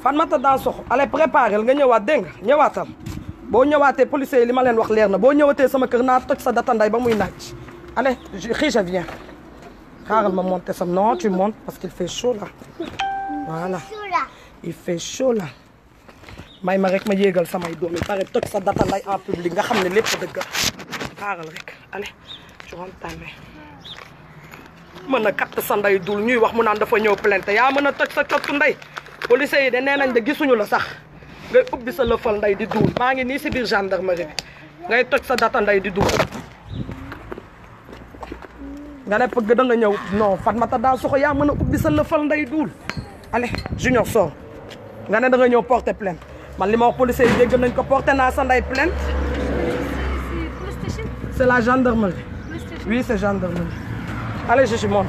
Fatmata Dansokho allez préparer nga ñëwaat dégg nga ñëwaatal boo ñëwaatee policiers yi li ma leen wax leer na boo ñëwatee sama kër naa toj sa datanday ba muy naaj allez xii je viens xaaral ma monter sam non tu montes parce qu'il fait chaud là voilà il fait chaud là may ma rek ma yéegal samay doom yi pare toj sa datanday en public nga xam ne lépp dëgg xaaral rek allez je rentre ta main mën a katt sa nday dul ñuy wax mu naan dafa ñëw plainte yaa mën a toj sa cottu ndey policiers yi de nee nañ de gisuñu la sax ngay ubbi sa lëfal nday di duul maa ngi nii si biir gendarmerie bi ngay toj sa data nday di duul nga ne pëgg da nga ñëw non Fatmata Dansokho yaa mën a ubbi sa lëfal nday duul allez junior sor nga ne da nga ñëw porter plainte man li ma wax policiers yi dégg nañ ko porter naa sa nday plainte c'est la gendarmerie oui c'est gendarmerie allez je monte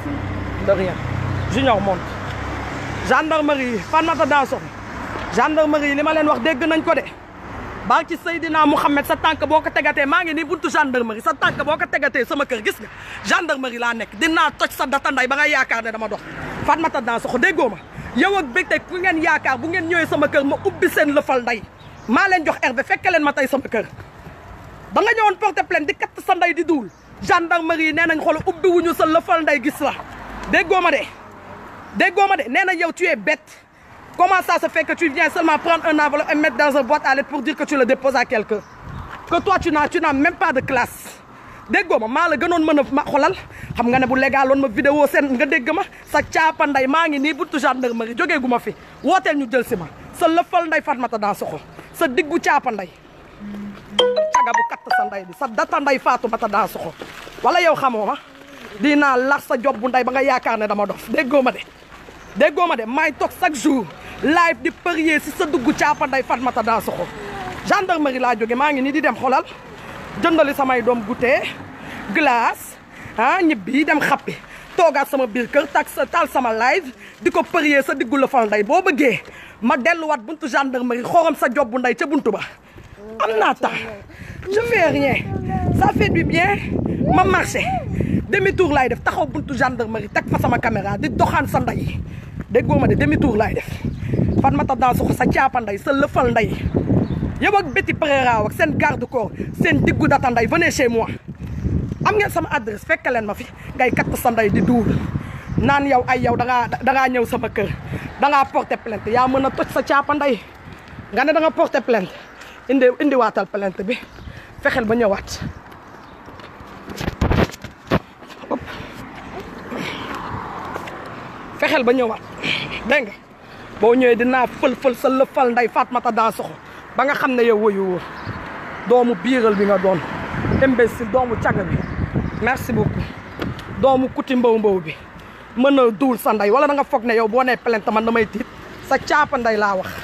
de rien junior monte gendarmerie Fatmata Dansokho gendarmerie li ma leen wax dégg nañ ko de barki Seydina Mouhamed sa tànk boo ko tegatee maa ngi nii buntu gendarmerie sa tànk boo ko tegatee sama kër gis nga gendarmerie laa nekk dinaa toj sa data nday ba nga yaakaar ne dama dox Fatmata Dansokho déggoo ma yow ak bég tey ku ngeen yaakaar bu ngeen ñëwee sama kër ma ubbi seen lëfal nday maa leen jox herbe fekke leen ma tey sama kër da nga ñëwoon porter plainte di katt sa nday di duul gendarmerie nee nañ xool ubbi wuñu sa lëfal nday gis la déggoo ma de déggoo ma de nee nañ yow tu es bête comment ça se fait que tu viens seulement prendre un enveloppe et mettre dans un boîte à lettres pour dire que tu le déposes à quelqu'un que toi tu n'as tu n'as même pas de classe déggoo ma maa la gënoon mën a ma xolal xam nga ne bu légal woon ma vidéo seen nga dégg ma sa caapa nday maa ngi nii buntu gendarmerie jógee gu ma fi wooteel ñu jël si ma sa lëfal nday Fatmata Dansokho sa diggu caapa nday caga bu katt sa nday bi sa data nday Fatmata Dansokho wala yow xamoo ma dinaa lax sa job bu nday ba nga yaakaar ne dama dof déggoo ma de déggoo ma de may toog chaque jour live di prier si sa dugg caapa nday Fatmata Dansokho gendarmerie laa jóge maa ngi nii di dem xolal jëndali samay doom goûter glace ah ñibbi dem xappi toogaat sama biir kër tak sa taal sama live di ko prier sa diggu la fal nday boo bëggee ma delluwaat buntu gendarmerie xorom sa job bu nday ca buntu ba am naa temps je fais rien ça fait du bien ma marché demi tour laay def taxaw buntu gendarmerie teg fa sama caméra di doxaan sa nday déggoo ma de demi tour laay def Fatmata Dansokho sa caapa nday sa lëfal nday yow ak Betty Pereira ak seen garde corps seen diggu data nday venez chez moi am ngeen sama adresse fekk leen ma fi ngay katt sa nday di duul naan yow ay yow dangaa dangaa ñëw sama kër dangaa porter plainte yaa mën a toj sa caapa nday nga ne da nga porter plainte indi indiwaatal plainte bi fexeel ba ñëwaat hop fexeel ba ñëwaat dégg nga boo ñëwee dinaa fël-fël sa lëfal nday Fatmata Dansokho ba nga xam ne yow woyu woo doomu biiral bi nga doon imbécile doomu caga bi merci beaucoup doomu kuti mbaw mbaw bi mën a duul sa nday wala da nga foog ne yow boo nee plainte man damay tiit sa caapa nday laa wax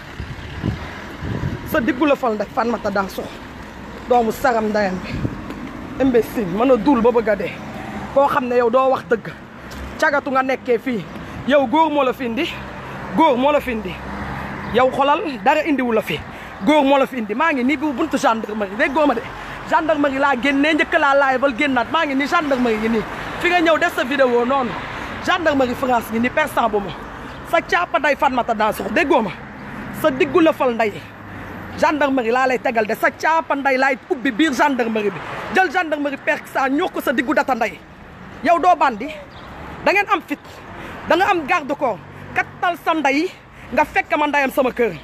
sa diggu la fal nday Fatmata Dansokho doomu saram ndayam bi imbécile mën a duul ba bëgg a dee koo xam ne yow doo wax dëgg cagatu nga nekkee fii yow góor moo la fi indi góor moo la fi indi yow xolal dara indiwu la fi góor moo la fi indi maa ngi nii bu buntu gendarmerie dégg góoma de gendarmerie laa génnee njëkk laa laay bal génnaat maa ngi nii gendarmerie ngi nii fi nga ñëw def sa vidéo noonu gendarmerie France ngi nii persan bu ma sa caapa nday Fatmata Dansokho déggoo ma sa diggu la fal nday gendarmerie laa lay tegal de sa caapa nday laay ubbi biir gendarmerie bi jël gendarmerie persan ñoo ko sa diggu data nday yow doo bandi da ngeen am fit da nga am garde corps kattal sa nday nga fekk ma ndayam sama kër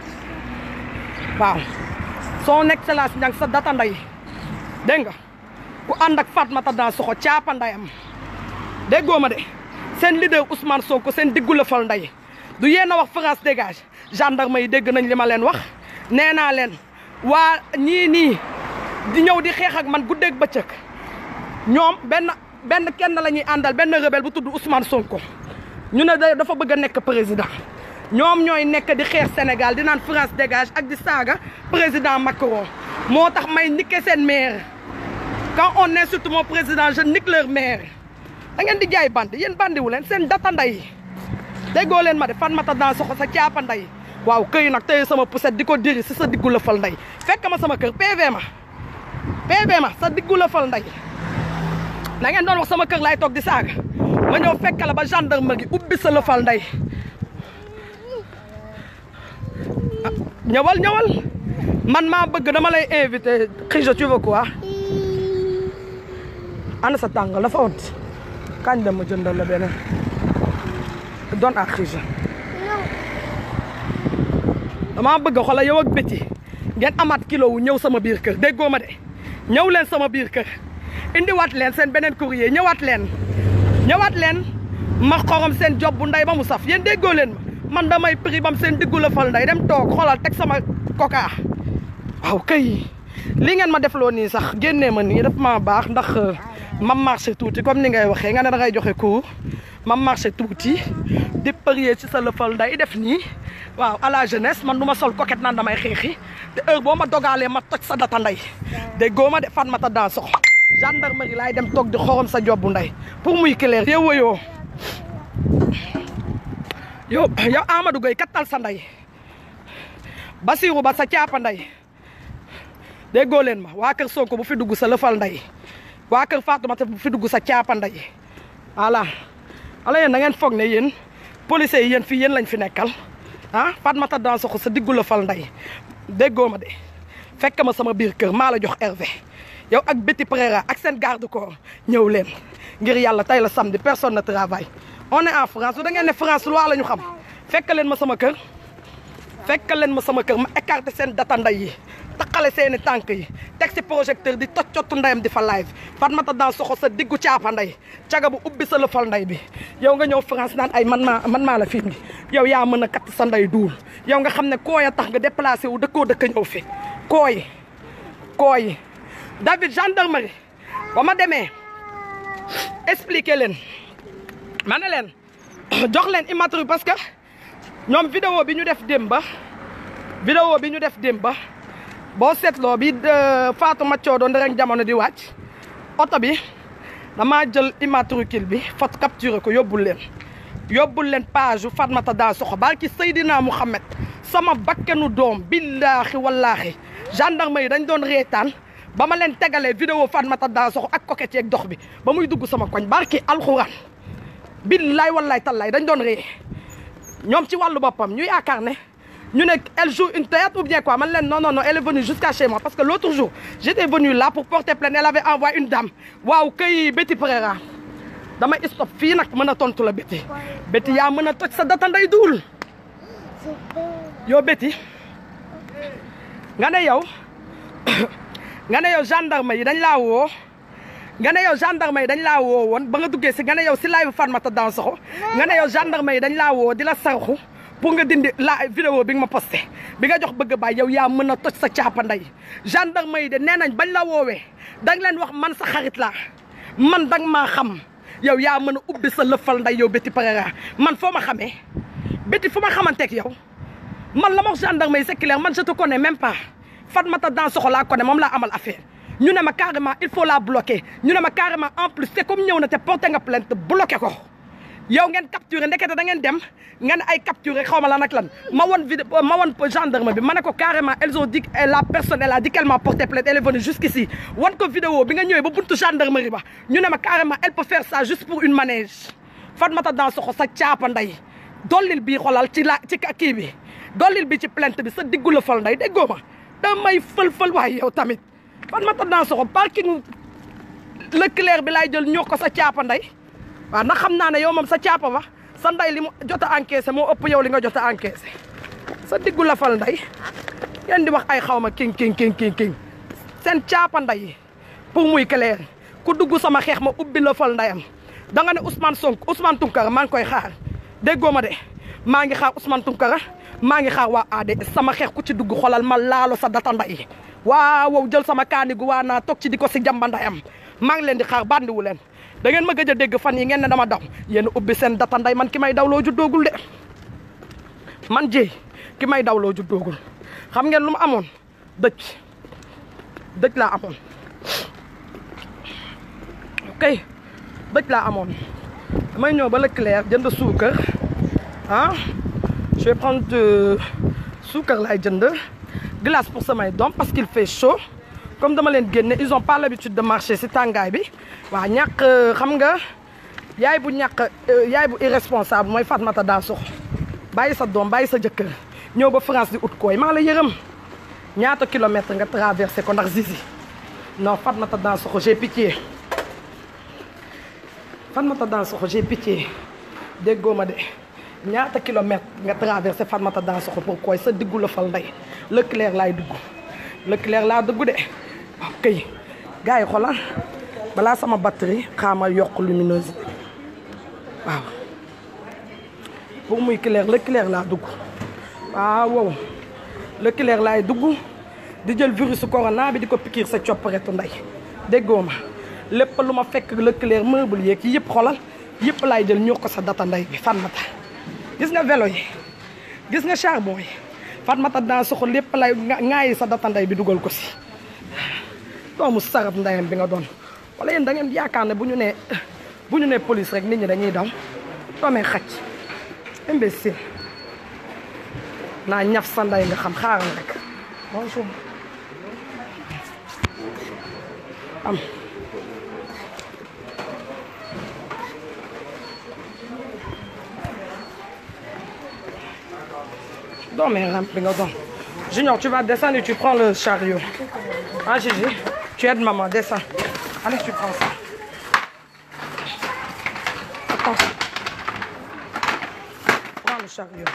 waaw son excellence ñang sa data nday dégg nga ku ànd ak Fatmata Dansokho caapa ndayam déggoo ma de seen leader Ousmane Sonko seen diggu la fal nday du yéen a wax France dégage gendarme yi dégg nañ li ma leen wax nee naa leen waa ñii nii di ñëw di xeex ak man guddeeg bëccëg ñoom benn benn kenn la ñuy àndal benn rebelle bu tudd Ousmane Sonko ñu ne dafa bëgg a nekk président ñoom ñooy nekk di xeex Sénégal di naan France dégage ak di saaga président Macron moo tax may niquer seen maire quand on insulte mon président je nique leur maire da ngeen di jaay bandi yéen bandiwu leen seen data nday déggoo leen ma de Fatmata Dansokho sa caapa nday waaw këy nag tey sama poussette di ko diri si sa diggu la fal nday fekk ma sama kër PV ma PV ma sa diggu la fal nday da ngeen doon wax sama kër laay toog di saaga ma ñëw fekk la ba gendarmerie ubbi sa la fal nday ñëwal ñëwal man maa bëgg dama lay invité Khija tu veux quoi ana sa tàngal dafa ont kañ dem ma jëndal la beneen doon ak Khija dama bëgg xoolal yow ak béti ngeen amaat kilo wu ñëw sama biir kër déggoo ma de ñëw leen sama biir kër indiwaat leen seen beneen courrier ñëwaat leen ñëwaat leen ma xorom seen job bu nday ba mu saf yéen déggoo leen ma man damay prix bam seen diggu la fal nday dem toog xoolal teg sama coca waaw kay li ngeen ma defloo nii sax génnee ma nii daf ma baax ndax ma marché tuuti comme ni ngay waxee nga ne da ngay joxe cours ma marché tuuti di parier ci sa lëfal nday def nii waaw à la jeunesse man du ma sol coquette naan damay xeexi te heure boo ma dogaalee ma toj sa data nday déggoo ma de fan ma ta daa sox gendarmerie laay dem toog di xorom sa job bu nday pour muy clair yow woyoo yow yow Amadou Gueye kattal sa nday Basirou ba sa caapa nday déggoo leen ma waa kër Sonko bu fi dugg sa lëfal nday waa kër Fatoumata bu fi dugg sa caapa nday voilà ala yéen da ngeen foog ne yéen policiers yi yéen fii yéen lañ fi nekkal ah Fatoumata Dansoxo sa diggu lëfal nday déggoo ma de fekk ma sama biir kër maa la jox Hervé yow ak Betty Pereira ak seen garde corps ñëw leen ngir yàlla tey la samedi personne ne travaille on est en France su da ngeen ne France loi la ñu xam fekk leen ma sama kër fekk leen ma sama kër ma écarté seen data nday yi taqale seeni tànk yi teg si projecteur di toj cottu ndayam di fa live Fatoumata Dansoxo sa diggu caapa nday caga bu ubbi sa lëfal nday bi yow nga ñëw France naan ay man maa man maa la fi indi yow yaa mën a katt sa nday duul yow nga xam ne kooy a tax nga déplacé wu dëkkoo dëkk ñëw fi kooy kooy David gendarmerie ba ma demee expliquer leen ma ne leen jox leen immatriculation parce que ñoom vidéo bi ñu def démba vidéo bi ñu def démba boo seetloo bi Fatou Maccoo doon rek jamono di wàcc oto bi damaa jël immatricule bi photo capturé ko yóbbul leen yóbbul leen page yu Fatoumata Dansoxo barki Seydina Mouhamed sama bakkenu doom billaahi wallaahi gendarme yi dañ doon reetaan ba ma leen tegalee vidéo Fatoumata Dansoxo ak coquette yeeg dox bi ba muy dugg sama koñ barki alxuraan billaay wallaay tallaay dañ doon ree ñoom ci wàllu boppam ñu yaakaar ne ñu ne elle joue une théâtre ou bien quoi man leen non non non elle est venue jusqu'à chez moi parce que l'autre jour j'étais venue là pour porter plainte elle avait envoyé une dame waaw kay Betty Pereira dama stop fii nag mën a tontu la Betty Betty yaa mën a toj sa data nday duul yow Betty nga ne yow nga ne yow gendarme yi dañ laa woo nga ne yow gendarme yi dañ laa woo woon ba nga duggee si nga ne yow si live Fatoumata Dansoxo nga ne yow gendarme yi dañ laa woo di la sarxu pour nga dindi la vidéo bi nga ma posté bi nga jox bëgg baay yow yaa mën a toj sa caapa nday gendarme yi de nee nañ bañ la woowee dang leen wax man sa xarit laa man dang maa xam yow yaa mën a ubbi sa lëfal nday yow Betty Pereira man foo ma xamee Betty fu ma xamanteeg yow man la ma wax gendarme yi c'est clair man je te connais même pas Fatoumata Dansoxo laa connais moom laa amal affaire ñu ne ma carrément il faut la bloquer ñu ne ma carrément en plus c'est comme ñëw na te porté nga plainte bloqué ko yow ngeen capturé ndekete da ngeen dem ngeen ay capturé xaw ma lan ak lan ma won vidéo ma won gendarme bi ma ne ko carrément elles ont dit la personne elle a dit qu'elle m'a porté plainte elle est venue jusqu'ici wan ko vidéo bi nga ñëwee ba buntu gendarmerie ba ñu ne ma carrément elle peut faire ça juste pour une manège Fatoumata Dansoxo sa caapa nday dollil bii xolal ci la ci kii bi dollil bi ci plainte bi sa diggu la fal nday déggoo ma damay fël-fël waaye yow tamit Fatoumata Dansoxo parking Leclerc bi laay jël ñoo ko sa caapa nday waaw ndax xam naa ne yow moom sa caapa ba sa nday li mu jot a encaissé moo ëpp yow li nga jot a encaissé sa diggu la fal nday ngeen di wax ay xaw ma king king king king king seen caapa nday pour muy clair ku dugg sama xeex ma ubbi la fal ndayam da nga ne Ousmane Sonko Ousmane Tounkara maa ngi koy xaar déggoo ma de maa ngi xaar Ousmane Tounkara maa ngi xaar waa ADS sama xeex ku ci dugg xolal ma laalo sa data nday waaw wow jël sama kaani gu waa naa toog ci di ko si jamba ndayam maa ngi leen di xaar bandiwu leen da ngeen ma gëj a dégg fan yi ngeen ne dama daw yéen ubbi seen data nday man ki may daw loo juddoogul de man jéy ki may daw loo juddoogul xam ngeen lu ma amoon dëj dëj laa amoon ok dëj laa amoon damay ñëw ba Leclerc jënd suukar ah je vais prendre de suukar laay jënd glace pour samay doom parce qu'il fait chaud comme dama leen génne ils ont pas l'habitude de marcher si tàngaay bi waaw ñàkk xam nga yaay bu ñàkk yaay bu irresponsable mooy Fatoumata Dansoxo bàyyi sa doom bàyyi sa jëkkër ñëw ba France di ut kooy maa la yërëm ñaata kilomètre nga traversé ko ndax Zizi non Fatmata Dansokho j'ai pitié Fatmata Dansokho j'ai pitié déggoo ma de ñaata kilomètre nga traversé Fatmata Dansokho pour kooy sa diggu la fal ndey Leclerc laay dugg Leclerc laa dugg de ok gars yi xoolal balaa sama batterie xaama yokk luminosité waaw pour muy clair Leclerc laa dugg waaw wow Leclerc laay dugg di jël virus corona bi di ko pikiir sa copparetu ndey déggoo ma lépp lu ma fekk Leclerc meuble yeeg yëpp xolal yëpp laay jël ñoo ko sa data ndey bi Fatmata gis nga vélo yi gis nga charbon yi Fatmata Dansokho lépp lay ŋaayi sa data ndey bi dugal ko si doomu sarab ndeyam bi nga doon wala yéen da ngeen yaakaar ne bu ñu nee bu ñu nee police rek nit ñi dañuy daw doomee xaj imbécile naa ñaf sa ndey nga xam xaaral rek bonjour am doomee ramp bi nga doon Junior tu vas descendre et tu prends le chariot ah Gigi tu aides maman descends allez tu prends ça attends prends le chariot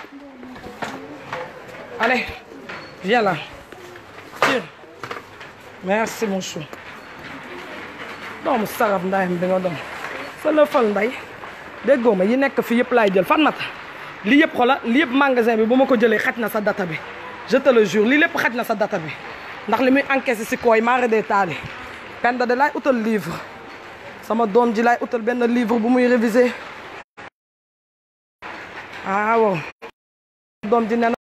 allez viens là tire merci mon chou doomu sarab ndayam bi nga doon sa lëfal nday déggoo ma yi nekk fi yëpp laay jël Fatmata lii yëpp xola lii yëpp magasin bi bu ma ko jëlee xaj na sa data bi je te le jure lii lépp xaj na sa data bi ndax li muy encaissé si kooy maare dee taali penda de laay utal livre sama doom ji laay utal benn livre bu muy réviser ah waaw doom ji nee